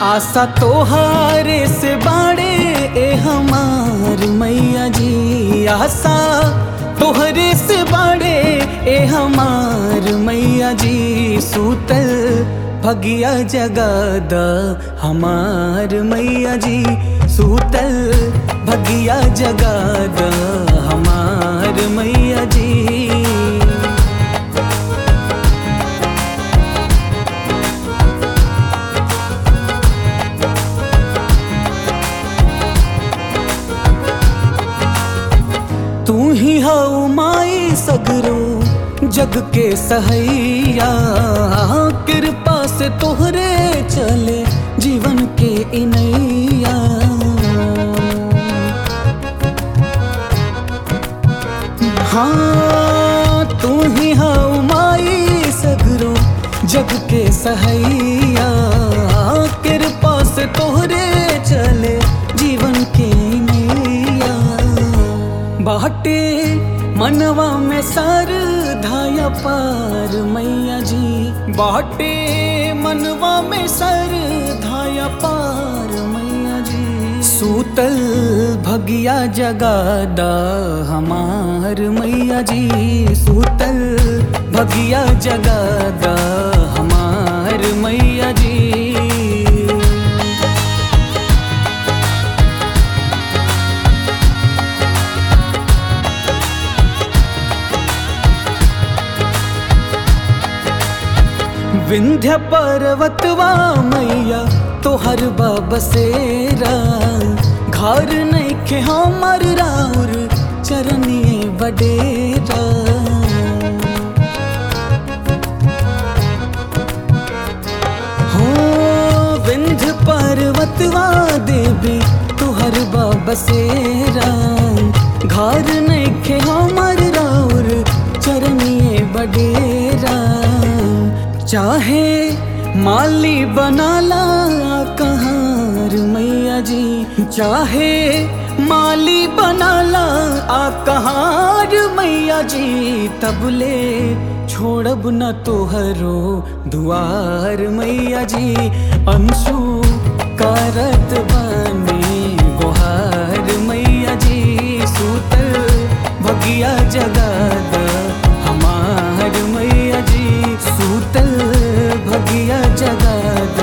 आशा तोहारे से बाड़े ए हमार मैया जी आशा तोहरे से बाड़े ए हमार मैया जी सूतल भगिया जगाद हमार मैया जी सूतल भगिया जगाद हमार मैया जी तू ही हऊ माई सगरो जग के सहैया कृपा से तोहरे चले जीवन के इनैया हाँ तू ही हऊ माई सगरो जग के सहैया कृपा से तोहरे चले जीवन के नैया बाटे मनवा में सर धाया पार मैया जी बाटे मनवा में सर धाया पार मैया जी सूतल भगिया जगादा हमार मैया जी सूतल भगिया जगादा हमार मैया जी विंध्य पर्वतवा मैया तोहर बसेरा घर नैखे हमर राउर चरनिए बडेरा हो विंध्य पर्वतवा देवी तोहर बसेरा घर नैखे हमर राउर चरनिए बडेरा चाहे माली बनाला कहार मैया जी चाहे माली बनाला आ कहार मैया जी तबले छोड़ब न तोहरो दुआर मैया जी अंशु करत बने गोहार मैया जी सूतल भगिया जगाद हमार मैया जी सूतल भगिया जगाद